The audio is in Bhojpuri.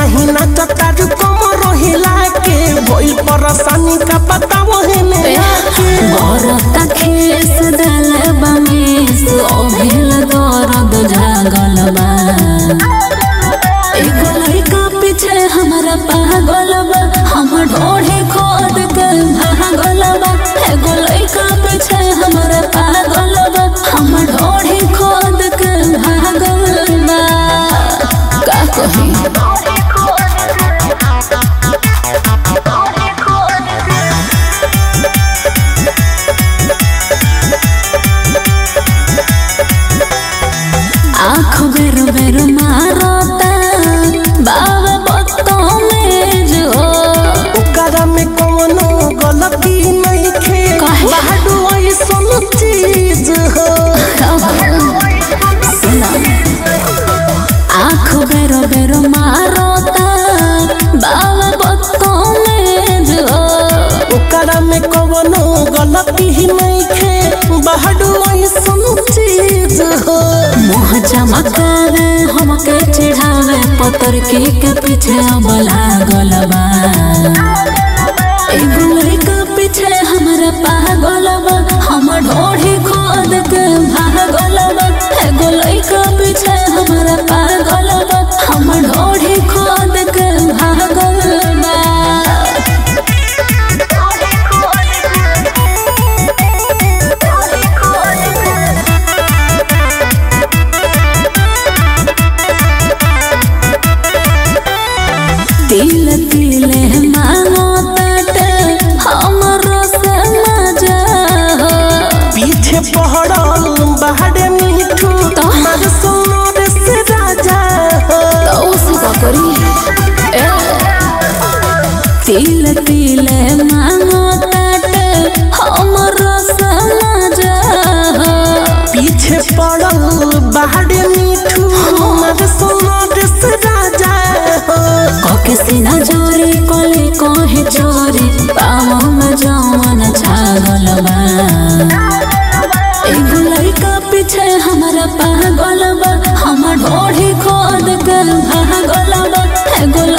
नहीं नाचता रू कम रोहिला के भइल परेशानी का पता वही ने आके बरता खेस दल बमेस अभिल दर्द जागल बा एगो लड़का पीछे हमरा पागल बा हम ढोढ़े खोद के भागल बा एगो लड़का पीछे हमरा पागल बा हम ढोढ़े खोद के भागल बा का कही आँख बेर बेर मारता बाबा बत्तों में जो ओकरा में कौनो गलती नहीं खे काहे? बाडू ऐसन चीज हो आँख बेर बेर मारता बाबा बत्तों में जो ओकरा में कौनो गलती ही नहीं खे बाडू ऐसन चीज हो मुँह चमकावे हमके चिढ़ावे पतर के के पीछे अब लागल बा एगो लड़का पीछे हमरा पागल बा हम ढोढ़ी खोद के भागल बा एगो लड़का पीछे हमरा पागल बा हम ढोढ़ी खोद के भागल बा तिल तिले मांगो तट हमरो से मजा हो पीछे पहड़ल बाहरे मीठू तो? मार सोनर से राजा हो तो उसी का करी ए। तिल तिले मांगो तट हमरो से मजा हो पीछे पड़ल बाहरे मीठू मार सोनर से राजा हो कके सीना जोरी कोले कोहे चोरी पाँव में जवन छागल बा एगो लड़का पीछे हमरा पागल बा हम ढोढ़ी खोद के भागल बा एगो